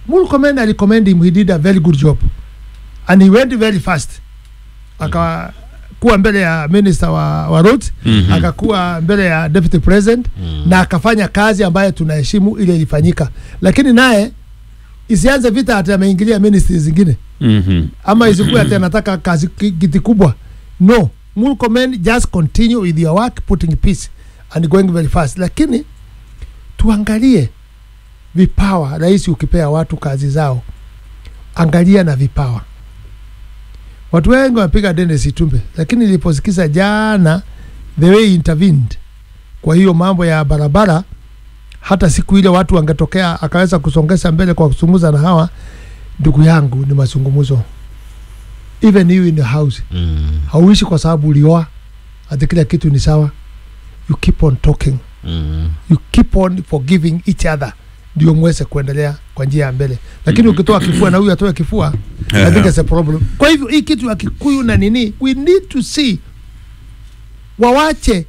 Murkomen alicommend him he did a very good job and he went very fast akakuwa mbele ya minister wa, wa roads Mhm. akakuwa mbele ya deputy president na akafanya kazi ambayo tunaheshimu ile ilifanyika lakini naye isianze vita ati ameingilia ministry zingine Mhm. ama isikuwe ati anataka kazi ki- kiti kubwa no Murkomen just continue with your work putting peace and going very fast lakini tuangalie vipawa rais ukipea watu kazi zao angalia na vipawa watu wengi wamepiga Dennis Itumbe lakini niliposikiza jana the way he intervened kwa hiyo mambo ya barabara hata siku ile watu wangetokea akaweza kusongesha mbele kwa kuzungumza na hawa ndugu yangu ni mazungumzo even you in the house Mm, hauishi kwa sababu ulioa ati kila kitu ni sawa you keep on talking mm, you keep on forgiving each other ndio mweze kuendelea kwa njia ya mbele lakini Mhm. ukitoa kifua na huyu atoe kifua I think it's a problem kwa hivyo hii kitu ya kikuyu na nini we need to see wawache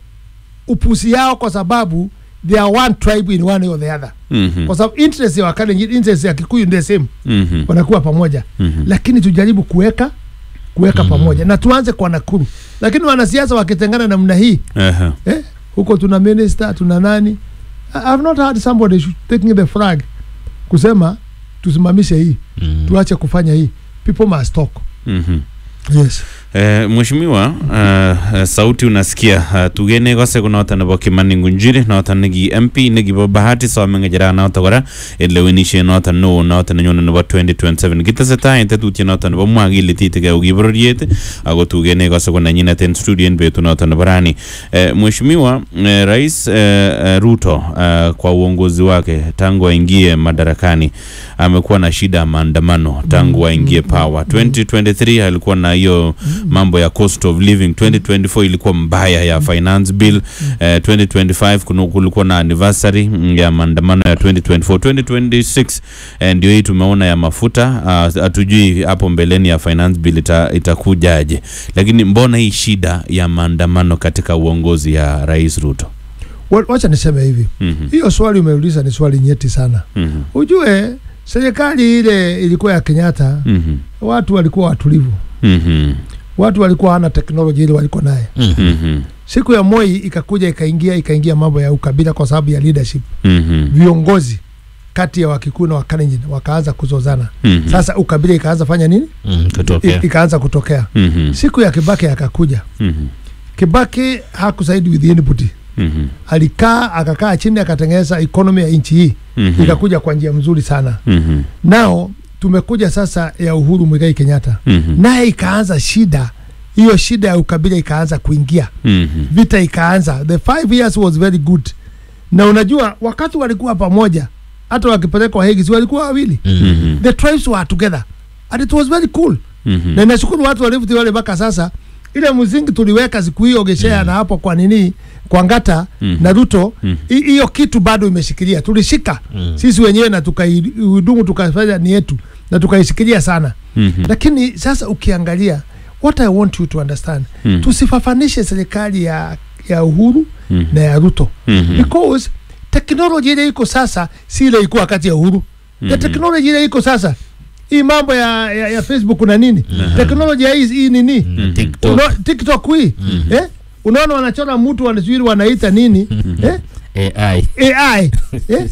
upusi yao kwa sababu they are one tribe in one or the other Mhm. kwa sababu interest ya wakalenjin interest ya kikuyu ndio same Mhm. wanakuwa pamoja Mhm. lakini tujaribu kuweka kuweka Mhm. pamoja na tuanze kwa Nakuru. Lakini wanasiasa wakitengana namna hii Aha. eh, huko tuna minister tuna nani, I have not heard somebody sh- taking the flag kusema tusimamishe hii mm. tuache kufanya hii, people must talk. Mhm. Yes. Eh, mheshimiwa uh, sauti unasikia uh, tugene gose kunota nebo kimani ngunjiri nota nigi mp negibo bahati somengejera nota kora elewenishe nota no nota nenyone nebo 2027 gitesetai tetutye nota nebo mwagilitit ugi bororiet ako tugene gose kunenyinet en studio en betu nota nebo rani eh, mheshimiwa eh, rais eh, eh, ruto uh, kwa uongozi wake tangu aingie madarakani amekuwa na shida ya maandamano tangu aingie power 2023 alikuwa na hiyo mambo ya cost of living 2024 ilikuwa mbaya ya finance bill eh, 2025 kuna- kulikuwa na anniversary mm, ya maandamano ya 2024 2026 eh, ndio hii tumeona ya mafuta ah, hatujui hapo mbeleni ya finance bill ita, itakujaje lakini mbona hii shida ya maandamano katika uongozi ya rais ruto Wa- Wacha niseme hivi, Mhm, hiyo swali umeuliza ni swali nyeti sana. mhm, Ujue serikali ile ilikuwa ya Kenyatta, mhm, watu walikuwa watulivu, mhm, watu walikuwa hana teknolojia ile walikuwa naye. Mm. mhm, Siku ya Moi ikakuja ikaingia ikaingia mambo ya ukabila kwa sababu ya leadership mhm, viongozi kati ya Wakikuyu na Wakalenjin wakaanza kuzozana. mhm, Sasa ukabila ikaanza fanya nini? Mm, I, kutokea ikaanza kutokea. mhm, Siku ya Kibaki akakuja. mhm, Kibaki hakusaidi with anybody, mhm, alikaa akakaa chini akatengeneza economy ya nchi hii mhm, ikakuja kwa njia mzuri sana. mhm, Nao tumekuja sasa ya Uhuru Muigai Kenyatta, mhm, naye ikaanza shida hiyo, shida ya ukabila ikaanza kuingia, mhm, vita ikaanza. The five years was very good, na unajua wakati walikuwa pamoja, hata wakipelekwa Hague si walikuwa wawili Mm. mhm, the tribes were together and it was very cool mhm. na nashukuru watu wa Rift Valley mpaka sasa ile mzingi tuliweka siku hiyo Geshea na hapo kwa nini kwa Ngata Mhm. na Ruto Mhm. hi- hiyo kitu bado imeshikilia tulishika Mm. sisi wenyewe na tukaihudumu tukafanya ni yetu na tukaishikilia sana Mhm. lakini sasa ukiangalia what I want you to understand Mhm. tusifafanishe serikali ya ya Uhuru Mhm. na ya Ruto Mhm. because teknoloji ile iko sasa si ile iko wakati ya Uhuru the Mhm. teknoloji ile iko sasa hii mambo ya, ya, ya Facebook na nini Mhm. teknoloji ya hii hii nini Mm, TikTok. Uno, TikTok hii eh? unaona wanachora mtu wanasubiri wanaita nini eh? AI. AI eh?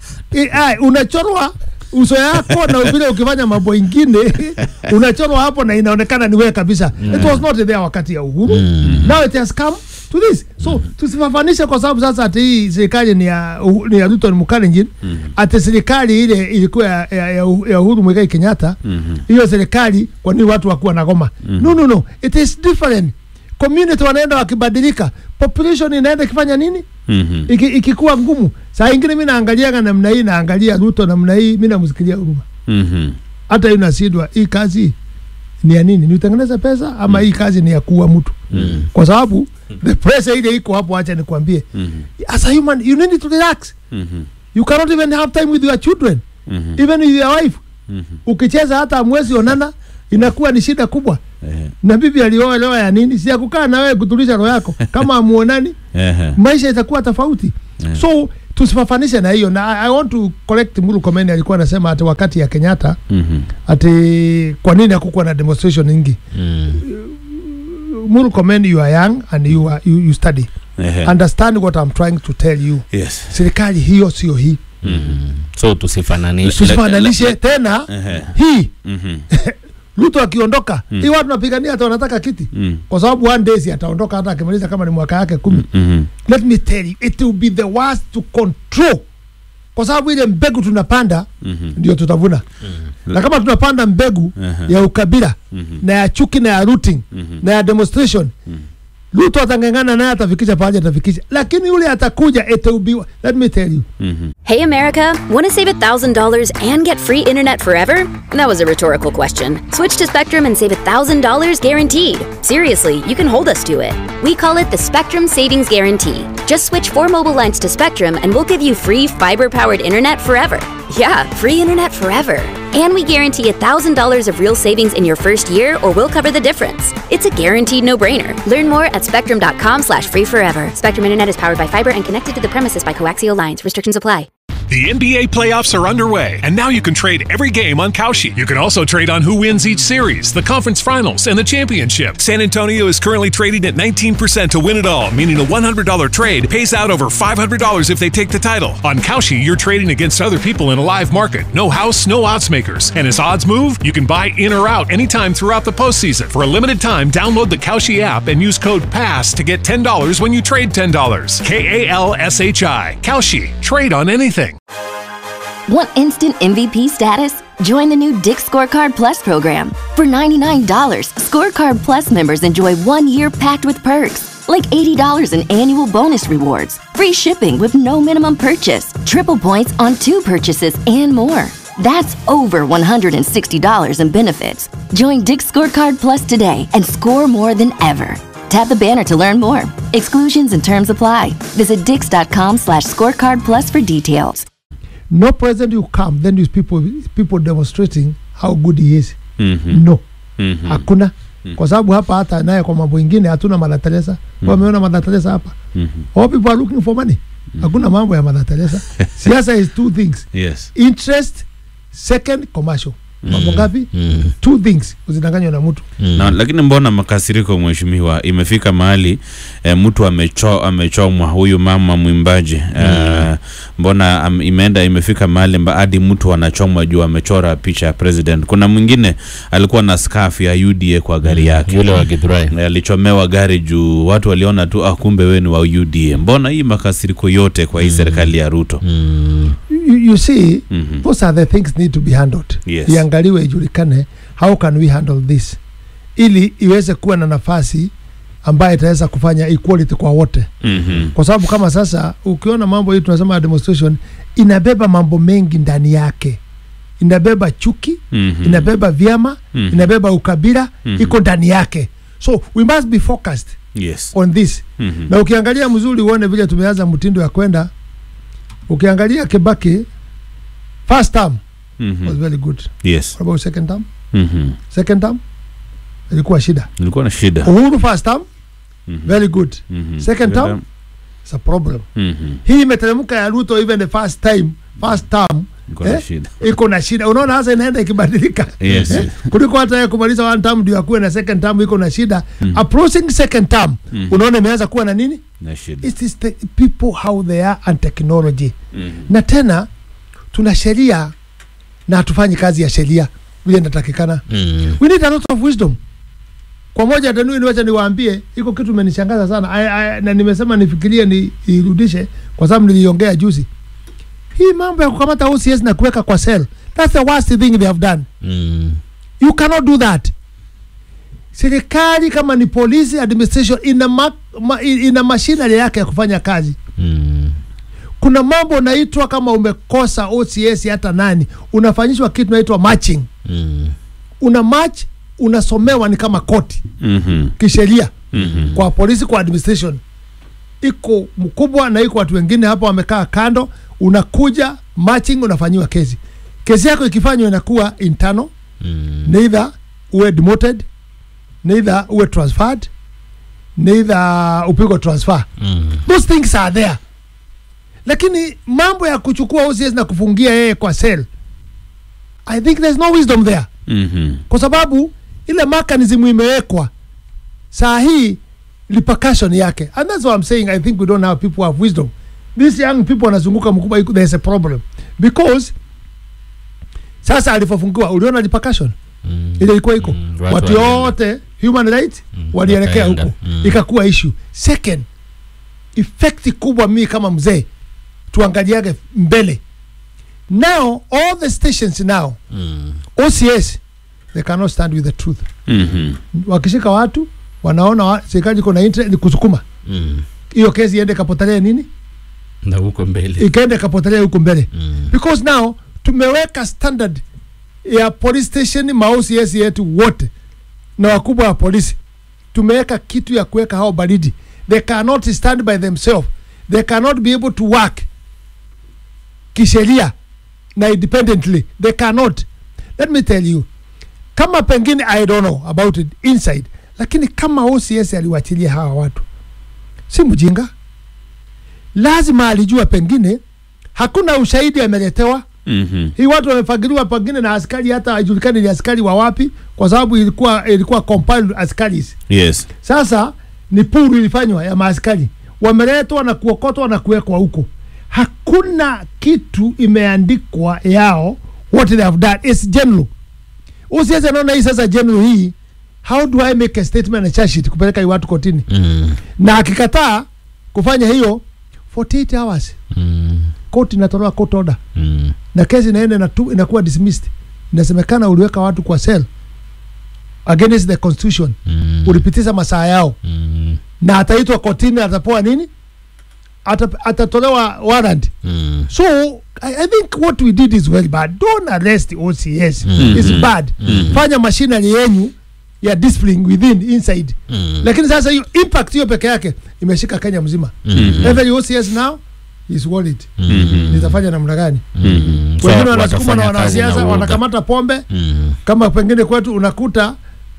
AI unachorwa uso yako na vile ukifanya mambo ingine unachorwa hapo na inaonekana ni wewe kabisa it was not there wakati ya uhuru Mm. now it has come to this so tusifafanishe kwa sababu sasa ati hii serikali ni ya, Uhu- ni ya Ruto ni Mukalenjin ati serikali ile ilikuwa ya, ya, ya, Uhu- ya Uhuru Muigai Kenyatta Mhm. hiyo serikali kwa nini watu wakuwa na goma no no no it is different community wanaenda wakibadilika population inaenda ikifanya nini Mhm. Iki, ikikuwa ngumu saa ingine mi naangaliaga namna hii naangalia Ruto namna hii mi namsikilia huruma Mhm. hata hii nasidwa hii kazi ni ya nini ni utengeneza pesa ama hii kazi ni ya kuua mtu Mm. kwa sababu the pressure ile iko hapo acha nikwambie Mhm. as a human you need to relax Mhm. you cannot even have time with your children Mhm. even with your wife Mhm. ukicheza hata mwezi onana inakuwa ni shida kubwa Eh, na bibi alioelewa ya nini si ya kukaa na wewe kutuliza roho yako kama amuonani eh, maisha itakuwa tofauti Eh. so tusifafanishe na hiyo na I, I want to correct Mulu Komeni alikuwa anasema ati wakati ya Kenyatta Mhm. ati kwa nini hakukuwa na demonstration nyingi Mm. Mulu Komeni you are young and you, are, you, you study Ehe. understand what I'm trying to tell you Yes. serikali hiyo sio hii Mm. so tusifananishe tusifananishe tena Ehe. hii Mhm. Ruto akiondoka Mm. hii watu napigania hata wanataka kiti Mm. kwa sababu one day si ataondoka hata akimaliza kama ni mwaka yake kumi Mhm. let me tell you it will be the worst to control kwa sababu ile mbegu tunapanda Mhm. ndio tutavuna na kama tunapanda mbegu Ehe. ya ukabila Mhm. na ya chuki na ya rooting Mhm. na ya demonstration Mhm. Ruto atangangana naye atafikisha pahali atafikisha, lakini yule atakuja it will be let me tell you Mhm. Hey America, want to save $1,000 and get free internet forever? That was a rhetorical question. Switch to Spectrum and save $1,000 guaranteed. Seriously, you can hold us to it. We call it the Spectrum Savings Guarantee. Just switch four mobile lines to Spectrum and we'll give you free fiber powered internet forever. Yeah, free internet forever. And we guarantee $1,000 of real savings in your first year or we'll cover the difference. It's a guaranteed no-brainer. Learn more at spectrum.com slash free forever. Spectrum Internet is powered by fiber and connected to the premises by coaxial lines. Restrictions apply. The NBA playoffs are underway, and now you can trade every game on Kalshi. You can also trade on who wins each series, the conference finals, and the championship. San Antonio is currently trading at 19% to win it all, meaning a $100 trade pays out over $500 if they take the title. On Kalshi, you're trading against other people in a live market. No house, no odds makers. And as odds move, you can buy in or out anytime throughout the postseason. For a limited time, download the Kalshi app and use code PASS to get $10 when you trade $10. K A L S H I. Kalshi. Trade on anything. Want instant MVP status? Join the new Dick Scorecard Plus program. For $99, Scorecard Plus members enjoy one year packed with perks, like $80 in annual bonus rewards, free shipping with no minimum purchase, triple points on two purchases, and more. That's over $160 in benefits. Join Dick Scorecard Plus today and score more than ever. Tap the banner to learn more. Exclusions and terms apply. Visit dix.com slash scorecard plus for details. no president you come then you people people demonstrating how good he is Mhm. no Mhm. hakuna kwa sababu hapa hata naye kwa mambo ingine hatuna Mother Teresa wameona Mother Teresa hapa Mhm. all people are looking for money hakuna mambo ya Mother Teresa siasa is two things Yes. interest second commercial mambo ngapi Mm. two things usidanganywa na mtu Na, lakini mbona makasiriko mheshimiwa, imefika mahali e, mtu amecho, amechomwa huyu mama mwimbaji e, mbona am, imeenda imefika mahali mba- hadi mtu anachomwa juu amechora picha ya president. Kuna mwingine alikuwa na scarf ya UDA kwa gari yake yule wa Githurai E, alichomewa gari juu watu waliona tu ah, kumbe wewe ni wa UDA. Mbona hii makasiriko yote kwa hii serikali ya Ruto? mm. you, you see Mhm. those are the things need to be handled Yes. iangaliwe ijulikane how can we handle this ili iweze kuwa na nafasi ambayo itaweza kufanya equality kwa wote Mhm. kwa sababu kama sasa ukiona mambo hii tunasema ya demonstration inabeba mambo mengi ndani yake inabeba chuki Mhm. inabeba vyama Mhm. inabeba ukabila Mhm. iko ndani yake so we must be focused Yes. on this Mhm. na ukiangalia mzuri uone vile tumeanza mtindo ya kwenda ukiangalia kibaki first term was Mhm. very good Yes. what about second term Mhm. second term ilikuwa shida Nilikuwa na shida. uhuru first term Mhm. very good Mhm. second term it's a problem Mhm. hii imeteremka ya ruto even the first time first term Nilikuwa na Eh? shida. iko na shida unaona hasa inaenda ikibadilika Yes. Eh, kuliko hata yeye kumaliza one term ndio akuwe na second term iko na shida approaching second term Mhm. unaona imeanza kuwa na nini Na shida. it is the people how they are and technology Mhm. na tena tuna sheria na hatufanyi kazi ya sheria vile inatakikana Mm. we need a lot of wisdom kwa moja tanui niwacha niwaambie iko kitu imenishangaza sana I, I, na nimesema nifikirie ni irudishe kwa sababu niliongea juzi hii mambo ya kukamata OCS na kuweka kwa cell that's the worst thing they have done Mm. you cannot do that serikali kama ni police administration ina, ma, ma, ina machinery yake ya kufanya kazi Mm. kuna mambo unaitwa kama umekosa OCS hata nani unafanyishwa kitu naitwa matching Mm. una match unasomewa ni kama koti Mhm. kisheria Mhm. kwa polisi kwa administration iko mkubwa na iko watu wengine hapa wamekaa kando unakuja matching unafanyiwa kesi kesi yako ikifanywa inakuwa internal Mm. neither uwe demoted neither uwe transferred neither upigwe transfer Mm. those things are there lakini mambo ya kuchukua OCS na kufungia yeye kwa cell I think there's no wisdom there Mhm. kwa sababu ile mechanism imewekwa saa hii repercussion yake and that's what I'm saying I think we don't have people who have wisdom these young people wanazunguka mkubwa iko- there's a problem because sasa alivyofungiwa uliona repercussion Mm. ile ilikuwa iko Mm, watu, watu walienda. yote human rights Mm, walielekea wakaenda. huko Mm. ikakuwa issue second effect kubwa mimi kama mzee tuangaliage mbele now all the stations now Mm. OCS they cannot stand with the truth Mhm. wakishika watu wanaona wa, serikali iko na interest ni kusukuma Mm. hiyo kesi iende kapotelea nini na huko mbele ikaende kapotelea huko mbele Mm. because now tumeweka standard ya police station ma OCS yetu wote na wakubwa wa polisi tumeweka kitu ya kuweka hao baridi they cannot stand by themselves they cannot be able to work kisheria na independently they cannot let me tell you kama pengine i don't know about it inside lakini kama OCS aliwachilia hawa watu si mjinga lazima alijua pengine hakuna ushahidi ameletewa Mhm. hii watu wamefagiliwa pengine na askari hata haijulikani ni askari wa wapi kwa sababu ilikuwa ilikuwa compiled askaris Yes. sasa ni puru ilifanywa ya maaskari wameletwa na kuokotwa na kuwekwa huko hakuna kitu imeandikwa yao what they have done is general usiweze naona hii sasa general hii how do i make a statement and charge sheet kupeleka hii watu kotini Mm. na akikataa kufanya hiyo 48 hours Mm. koti inatolewa court order Mm. na kesi inaenda inatu- inakuwa dismissed inasemekana uliweka watu kwa cell against the constitution Mm. ulipitisha masaa yao Mm. na ataitwa kotini atapoa nini Ata, atatolewa warrant Mm. so I, I think what we did is very bad don't arrest the OCS Mm. it's bad fanya machinery yenyu ya discipline within inside Mm. lakini sasa hiyo impact hiyo peke yake imeshika Kenya mzima Mm. every OCS now is worried Mm. nitafanya namna gani Mm. So, wengine wanasukuma na watafanya kazi na wanasiasa uoga. wanakamata pombe Mm. kama pengine kwetu unakuta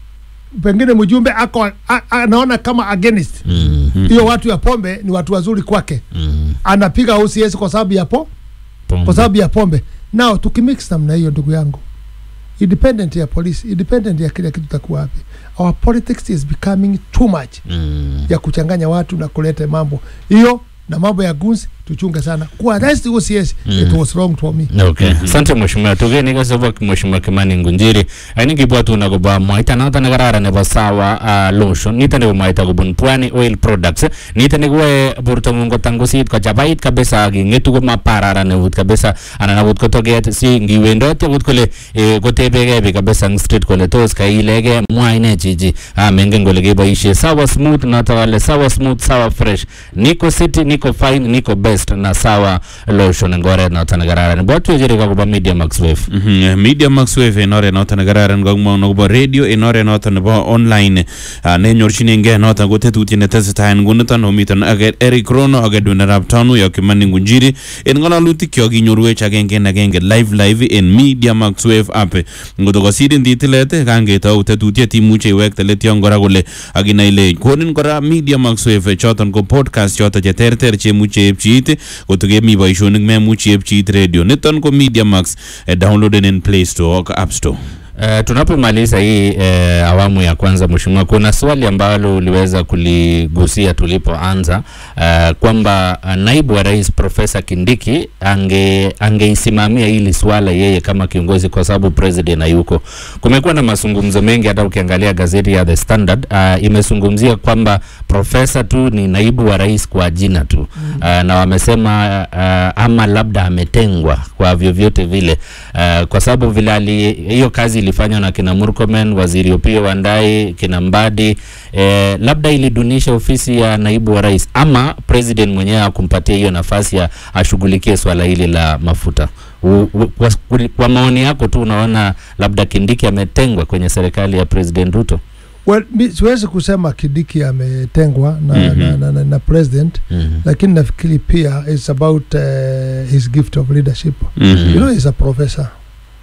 pengine mjumbe ako a- a- anaona kama against Mm. hiyo watu ya pombe ni watu wazuri kwake Mm. anapiga OCS kwa sababu ya po Pombe. kwa sababu ya pombe nao tukimix namna hiyo ndugu yangu independent ya polisi independent ya kila kitu takuwa wapi our politics is becoming too much Mm. ya kuchanganya watu na kuleta mambo hiyo na mambo ya guns tuchunge sana kuarrest OCS it was wrong for me okay asante mheshimiwa tugeni kasobo mheshimiwa kimani ngunjiri aini kibwatu na kobo mwaita noto nekararan nebo sawa uh, lotion nito nebo mwaita kobun pwani oil products nito nekiwoe bortong'ung kotangusit kochabait kabisa ak ing'etu komapararan eut kabisa anan akot ko toget si ngiwendoti akot kole eh, kotebegei biik kabisa eng street kole tos kailege mwa ine chichi ah, mengen kole keboishe sawa smooth noto kale sawa smooth sawa fresh niko city niko fine niko best na sawa lotion eng oret noto nekararan bwatwecheri akobo media max wave Mhm. media max wave en oret noton nekararan kakimwaun akobo radio en oret noton nebo online ah, nenyorchinengei noton ko tetutiet netesetai en nguniton omiten ak Eric Rono ak Edwin arap Tanu yok Kimani Ngunjiri en ng'ololutik kyok inyorwech agenge en agenge live live en media max wave app ngoto kosirin titilet kangetou tetutiet imuche iwekte let yon kora kole akinai ile konin kora media max wave choton ko podcast choton cheterter chemuche epchi it koto kemi boisionik memuchi epchi it radio niton ko media max eh, downloaden in play store ak app store Uh, tunapomaliza hii uh, awamu ya kwanza mheshimiwa, kuna swali ambalo uliweza kuligusia tulipoanza uh, kwamba uh, naibu wa rais Profesa Kindiki ange angeisimamia hili swala yeye kama kiongozi, kwa sababu president hayuko. Kumekuwa na mazungumzo mengi, hata ukiangalia gazeti ya The Standard uh, imezungumzia kwamba profesa tu ni naibu wa rais kwa jina tu uh, na wamesema uh, ama labda ametengwa kwa vyovyote vile uh, kwa sababu vile ali- hiyo kazi ilifanywa na kina Murkomen, waziri Opiyo Wandayi, kina Mbadi eh, labda ilidunisha ofisi ya naibu wa rais ama president mwenyewe akumpatia hiyo nafasi ya ashughulikie swala hili la mafuta. U, u, kwa, kwa maoni yako tu unaona labda Kindiki ametengwa kwenye serikali ya President Ruto? well, mi siwezi kusema Kidiki ametengwa na, Mhm. na, na, na, na president mm lakini nafikiri pia it's about uh, his gift of leadership Mhm. you know he's a professor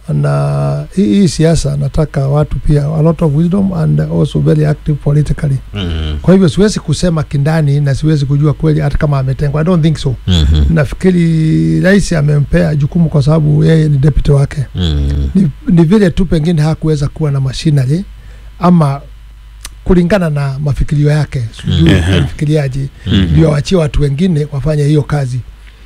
na hii hii siasa nataka watu pia a lot of wisdom and also very active politically Mm. kwa hivyo siwezi kusema kindani na siwezi kujua kweli hata kama ametengwa i don't think so Mhm. nafikiri rais amempea jukumu kwa sababu yeye ni deputy wake Mm. ni, ni vile tu pengine hakuweza kuwa na machinery ama kulingana na mafikirio yake sijui Mhm. alifikiriaje Mhm. ndio wachie watu wengine wafanye hiyo kazi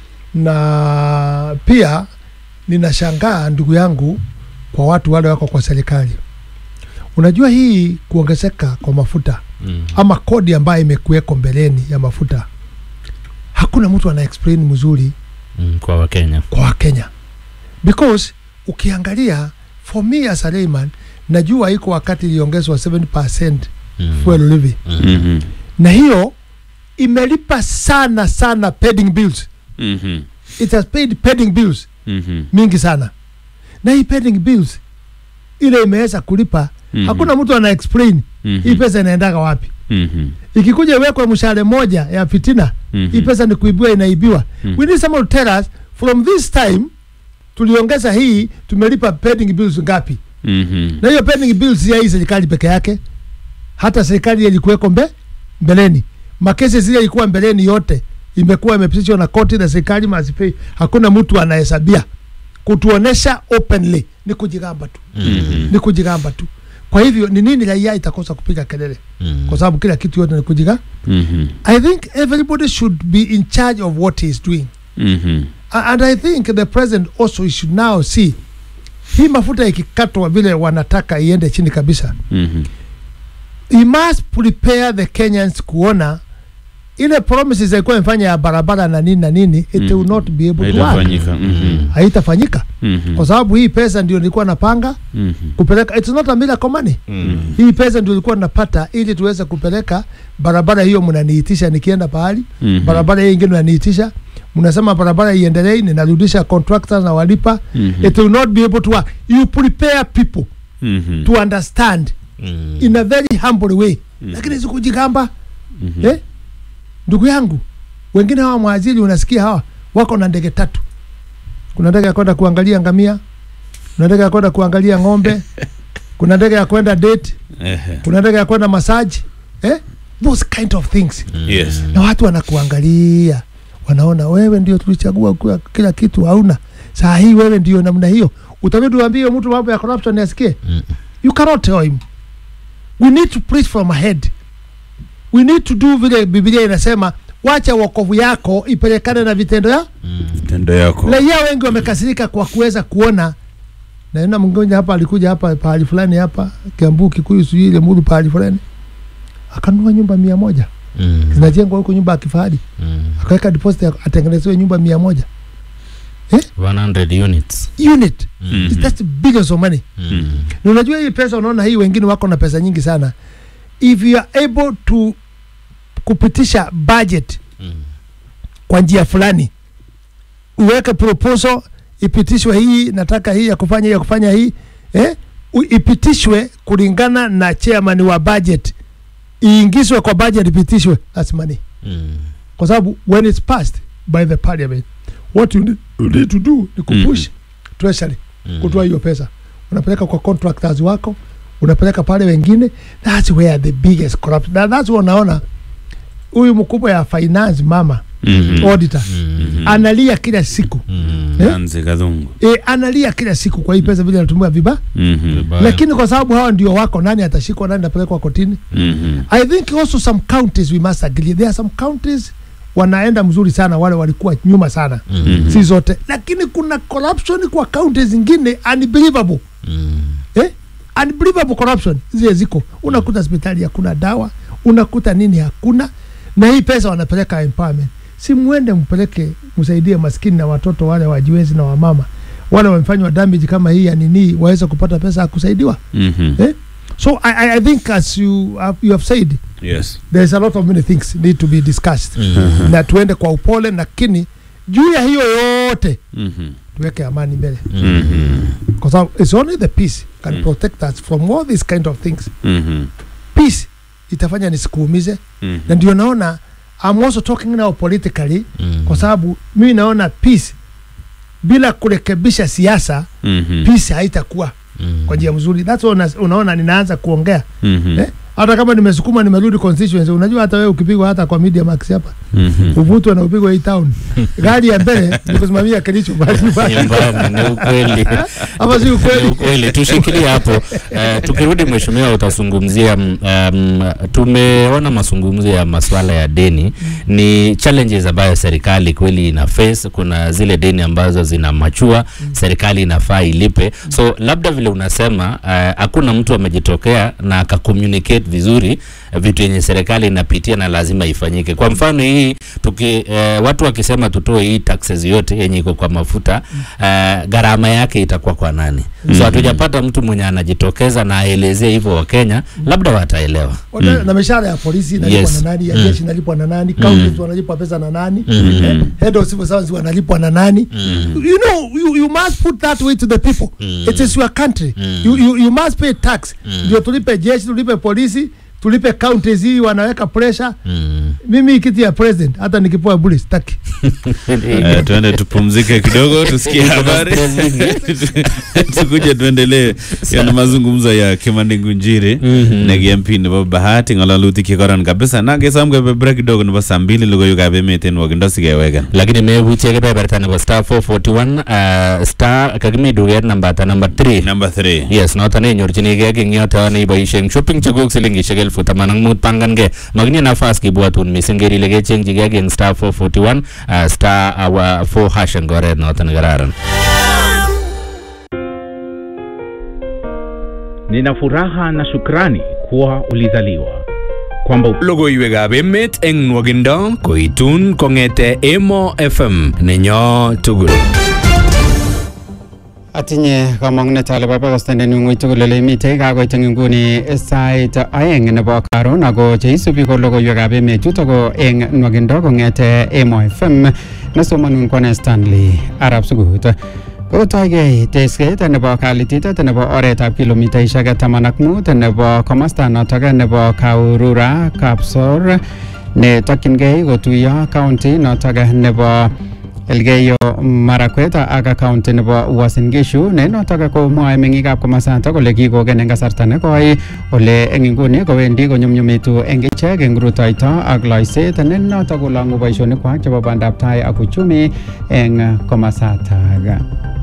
na pia ninashangaa ndugu yangu kwa watu wale wako kwa serikali unajua hii kuongezeka kwa mafuta Mm. ama kodi ambayo imekuweko mbeleni ya mafuta hakuna mtu ana explain mzuri Mm. kwa wakenya kwa wakenya because ukiangalia for me as a layman najua iko wakati iliongezwa 7 Mm. fuel levy Mm. Mhm. na hiyo imelipa sana sana pending bills Mhm. it has paid pending bills Mhm. mingi sana na hii pending bills ile imeweza kulipa Mhm. hakuna mtu ana explain Mhm. hii pesa inaendaga wapi Mhm. ikikuja iwekwe mshahara moja ya fitina Mhm. hii pesa ni kuibiwa inaibiwa Mhm. we need someone to tell us from this time tuliongeza hii tumelipa pending bills ngapi Mhm. na hiyo pending bills ya hii serikali peke yake hata serikali ilikuweko mbe mbeleni makesi zile ilikuwa mbeleni yote imekuwa imepitishwa na koti na serikali mazipei hakuna mtu anahesabia kutuonesha openly ni kujigamba tu Mhm. ni kujigamba tu kwa hivyo ni nini raia itakosa kupiga kelele Mm. kwa sababu kila kitu yote ni kujiga Mhm. i think everybody should be in charge of what he is doing Mhm. A- and i think the president also should now see hii mafuta ikikatwa vile wanataka iende chini kabisa Mhm. he must prepare the kenyans kuona ile promises alikuwa imefanya ya barabara na nini na nini it Mhm. will not be able to work Haitafanyika. Mhm. haitafanyika Mhm. kwa sababu hii pesa ndio nilikuwa napanga Mhm. kupeleka it's not a miracle money Mm. hii pesa ndio ilikuwa napata ili tuweze kupeleka barabara hiyo mnaniitisha nikienda pahali Mhm. barabara hiyo ingine mnaniitisha mnasema barabara iendelee ninarudisha contractors na walipa Mhm. it will not be able to work you prepare people Mhm. to understand Mm. in a very humble way Mhm. lakini sikujigamba Mhm. eh? ndugu yangu wengine hawa mwajiri unasikia hawa wako na ndege tatu kuna ndege ya kwenda kuangalia ngamia kuna ndege ya kwenda kuangalia ng'ombe kuna ndege ya kwenda date Ehe. kuna ndege ya kwenda masaji eh? those kind of things Yes. na watu wanakuangalia wanaona wewe ndio tulichagua kuwa kila kitu hauna saa hii wewe ndio namna hiyo utabidi uambie mtu mambo ya corruption asikie Mm. you cannot tell him we need to preach from ahead we need to do vile biblia inasema wacha wokovu yako ipelekane na vitendo ya Tendo yako. raia wengi wamekasirika kwa kuweza kuona naona mgonja hapa alikuja hapa pahali fulani hapa kiambu kikuyu sijui ile mulu pahali fulani akanunua nyumba mia moja Mm. zinajengwa huko nyumba ya kifahari Mm. akaweka deposit ya- atengenezewe nyumba mia moja 100 units unit Mhm. that's billions of money Mm. na unajua hii pesa unaona hii wengine wako na pesa nyingi sana if you are able to kupitisha budget Mm. kwa njia fulani uweke proposal ipitishwe hii nataka hii ya kufanya hii ya kufanya hii eh? U- ipitishwe kulingana na chairman wa budget iingizwe kwa budget ipitishwe that's money Mm. kwa sababu when it's passed by the parliament what you need, you need to do ni kupush treasury Mm. kutoa hiyo pesa unapeleka kwa contractors wako unapeleka pale wengine that's where the biggest corruption na that's where unaona huyu mkubwa ya finance mama Mhm. auditor Mm. analia kila siku Mm. Eh? Nanzi Kadhungu. e, analia kila siku kwa hii pesa vile anatumia viba Mhm. Vibaya. lakini kwa sababu hawa ndio wako nani atashikwa nani atapelekwa kotini Mhm. i think also some counties we must agree there are some counties wanaenda mzuri sana wale walikuwa nyuma sana Mm. si zote lakini kuna corruption kwa counties zingine unbelievable Mm. eh? unbelievable corruption zile ziko unakuta hospitali hakuna dawa unakuta nini hakuna na hii pesa wanapeleka empowerment si mwende mpeleke msaidie maskini na watoto wale wajiwezi na wamama wale wamefanywa damage kama hii ya nini waweze kupata pesa ya kusaidiwa Mhm. eh? so I, I, I think as you have, you have said Yes. there's a lot of many things need to be discussed Mm. na tuende kwa upole lakini juu ya hiyo yote Mhm. tuweke amani mbele Mhm. kwa sababu it's only the peace can Mm. protect us from all these kind of things Mhm. peace itafanya nisikuumize Mhm. na ndio naona I'm also talking now politically Mm. kwa sababu mimi naona peace bila kurekebisha siasa Mhm. peace haitakuwa Mm. kwa njia mzuri that's why una, unaona ninaanza kuongea Mhm. eh? hata kama nimesukuma nimerudi constituency unajua hata wewe ukipigwa hata kwa media max hapa Mhm. uvutwe na upigwe hii town gari ya mbele ni kusimamia kilicho bali nyumbani nyumbani ni ukweli ama si Ni ukweli ukweli tushikilie hapo uh, tukirudi mheshimiwa utazungumzia mm, um, tumeona mazungumzo ya masuala ya deni ni challenges ambayo serikali kweli ina face kuna zile deni ambazo zina machua serikali inafaa ilipe so labda vile unasema uh, hakuna mtu amejitokea na akacommunicate vizuri uh, vitu yenye serikali inapitia na lazima ifanyike kwa mfano hii tuki, uh, watu wakisema tutoe hii taxes yote yenye iko kwa mafuta uh, gharama yake itakuwa kwa nani so hatujapata mtu mwenye anajitokeza na aelezee hivyo wakenya labda wataelewa Wata- na mishahara ya polisi inalipwa Yes. na nani ya Mm. jeshi inalipwa na nani counties wanalipwa pesa na nani eh, head of civil service wanalipwa na nani you know you, you must put that way to the people it is your country you, you, you must pay tax ndio tulipe jeshi tulipe polisi tulipe counties hii wanaweka pressure mm. mimi kiti ya president hata nikipoa bure sitaki Eh, tuende tupumzike kidogo tusikie habari tukuje tuendelee yana mazungumzo ya Kimani Ngunjiri negi MP nebo Bahati ng'alalutik chekoron kabisa na kesom kebe break kidogo nebo saa mbili logoiwekab emet en wakindo sikeweken lakini mebutie kebeberta nebo star 441 uh, star kakimi duket nambata number 3 number 3 yes noton nenyorchinigei eng yoto neiboisien shopping chekuk silingishek elfu taman ak mut pangankei makitinye nafas kibwatun mising ker ile kechengchigei eng star 441 uh, star uh, 4 hash eng oret noto nekararan Nina furaha na shukrani kuwa ulizaliwa, kwamba logoiwekab emet eng nwogindo koitun kong'ete Emo FM nenyo tugul. Atinye kamang'unet ale babakostandeni ng'ui tugul ole mitei kakoit eng nguni sait aeng nebo karon ako cheisubi ko logoiwekab emet chuto ko eng nwagindo kong'ete Emo FM nesomanun kwane Stanley Arab Sugut kotoigei tesket nebo kalititet nebo oretab kilomitaishek taman ak mut nebo komosta notok nebo Kaurura Kapsor netokyingei kotuiyo county notok nebo Elgeyo Marakwet ak county nebo Uasin Gishu ne notok komwoe meng'ikab komasatak kole kikoken eng kasarta nekoi ole eng inguni kowendi konyumnyumitu eng ichek eng rutoito ak loiset ne notok kolong'u boisionikwak chebo bandab tai ak uchumi eng komasatak.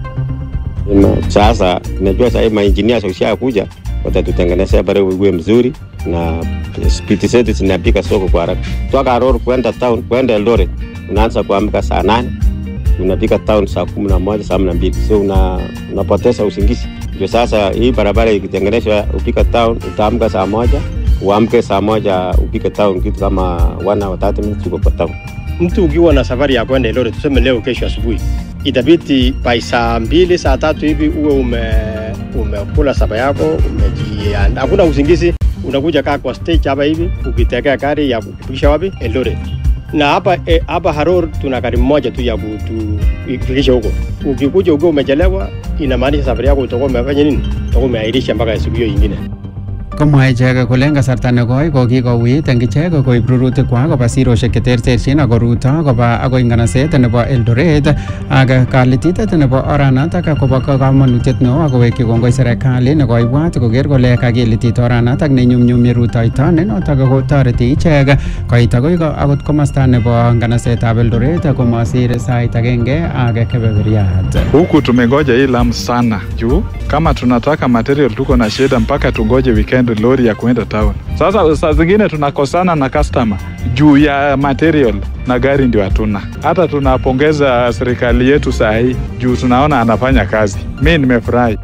Na sasa najua sahii mainjinia wakishakuja watatutengenezea barabara iwe mzuri na spiti zetu zinapika soko kwa haraka. Toka Aror kwenda town kwenda Eldoret unaanza kuamka saa nane unafika town saa kumi na moja saa kumi na mbili so una, unapoteza usingizi. Ndio sasa hii barabara ikitengenezwa, upika town utaamka saa moja uamke saa moja upike town, kitu kama one hour 30 minutes uko kwa town. mtu ukiwa na safari ya kwenda Eldoret, tuseme leo kesho asubuhi, itabidi by saa mbili saa tatu hivi uwe ume umekula saba yako umejiandaa, hakuna usingizi, unakuja kaa kwa stage hapa hivi ukitegea gari ya kufikisha wapi Eldoret. Na hapa eh, hapa Haror tuna gari moja tu ya kutufikisha huko. Ukikuja ukiwa umechelewa, inamaanisha safari yako utakuwa umefanya nini? Utakuwa umeahirisha mpaka siku hiyo ingine. Komwae ichek kole eng kasarta nekoi ko kikouit eng ichek koib rurutikwak koba siroshek cheterterchin ak koruto koba akoi nganaset nebo Eldoret ak kalititet nebo oranatak kobo kamanutiet neo ak kowekyi kongoi serikali nekoibwat koker kole kakilitit oranatak nenyumnyumi rutoito ne notok kotoreti ichek koit akoi ko- akot komosta nebo nganasetab Eldoret komasir sait agenge ak kebeberiat. Huku tumengoja hii lam sana juu kama tunataka material tuko na shida mpaka tungoje weekend lori ya kuenda town. Sasa saa zingine tunakosana na customer juu ya material na gari ndio hatuna. Hata tunapongeza serikali yetu saa hii juu tunaona anafanya kazi. Mi nimefurahi.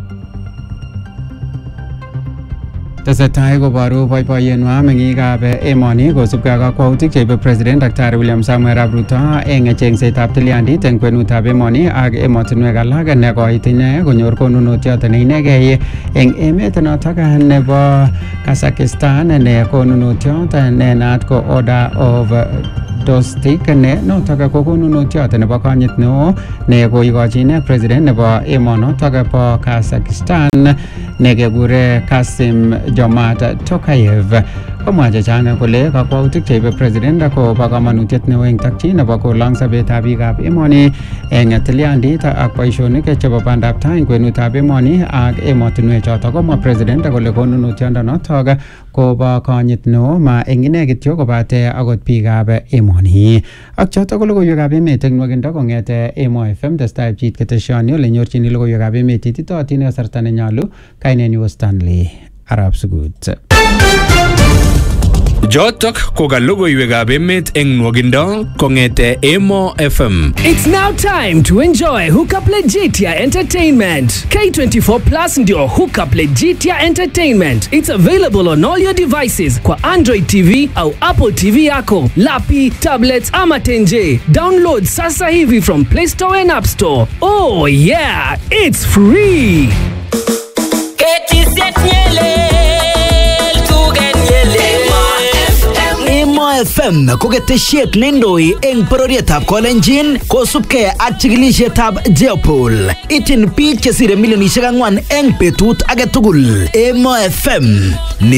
tesetai koboru boiboiyenwa meng'ikab emoni kosubkei ak kakwautik cheibe president Dr. William Samuel Arap Ruto eng chengsetab tilyandit eng kwenutab emoni ak emotinwek alak nekoit ine konyor konunotiot neinegei eng emet notok nebo Kazakhstan ne konunotiot ne naat ko Order of diagnostic ne notok ko konunotiot nebo konyit neo ne koikochi ine president nebo emonotok bo Kazakhstan ne kekure Kasim Jomart Tokayev komwa chechang kole kakwautik cheibe president ko bo kamanutiet neo eng takchi nebo kolong sobetab biikab emoni eng tilyandit ak boisionik chebo bandab tai eng kwenutab emoni ak emotinwek chotok komwa president kole konunotiondonotok kobo konyit neo ma eng ine kityo kobate akot biikab emoni ak chotok ko logoiwekab emet eng nwakindo kong'ete Emo FM testai pchit keteshoni ole nyorchini logoiwekab emet ititootin eng kasarta nenyolu kainenyu ko Stanley Arab Sugut Jotok ko ka logoiwekab emet eng nwogindo kong'ete Emo FM. It's now time to enjoy Hookup Legitia Entertainment. K24 Plus ndio Hookup Legitia Entertainment. It's available on all your devices kwa Android TV au Apple TV yako, lapi, tablets ama tenje. Download sasa hivi from Play Store and App Store. Oh yeah, it's free. Emo FM ko ketesiet neindoi eng bororietab Kolenjin kosubkei ak chikilisietab Jeopol. Ityin biik chesire milionisiek ang'wan eng betut age tugul. Emo FM